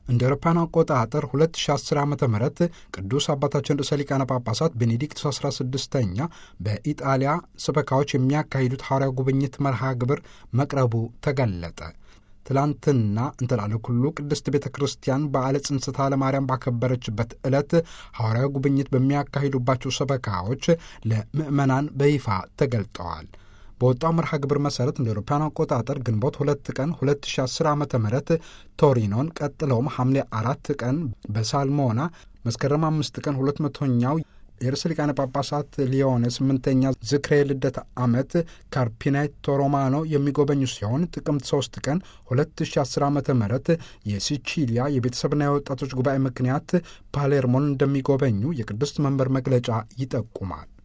እንደ አውሮፓውያን አቆጣጠር 2010 ዓ ም ቅዱስ አባታችን ርዕሰ ሊቃነ ጳጳሳት ቤኔዲክቱስ 16ኛ በኢጣሊያ ሰበካዎች የሚያካሂዱት ሐዋርያ ጉብኝት መርሃ ግብር መቅረቡ ተገለጠ። ትላንትና እንተላለ ኩሉ ቅድስት ቤተ ክርስቲያን በዓለ ጽንሰተ ለማርያም ባከበረችበት ዕለት ሐዋርያዊ ጉብኝት በሚያካሂዱባቸው ሰበካዎች ለምዕመናን በይፋ ተገልጠዋል። በወጣው መርሃ ግብር መሠረት እንደ አውሮፓውያን አቆጣጠር ግንቦት ሁለት ቀን 2010 ዓ ም ቶሪኖን ቀጥለውም ሐምሌ አራት ቀን በሳልሞና መስከረም አምስት ቀን ሁለት መቶኛው የርዕሰ ሊቃነ ጳጳሳት ሊዮኔ ስምንተኛ ዝክሬ ልደት ዓመት ካርፒኔቶ ሮማኖ የሚጎበኙ ሲሆን ጥቅምት 3 ቀን 2010 ዓ ም የሲቺሊያ የቤተሰብና የወጣቶች ጉባኤ ምክንያት ፓሌርሞን እንደሚጎበኙ የቅድስት መንበር መግለጫ ይጠቁማል።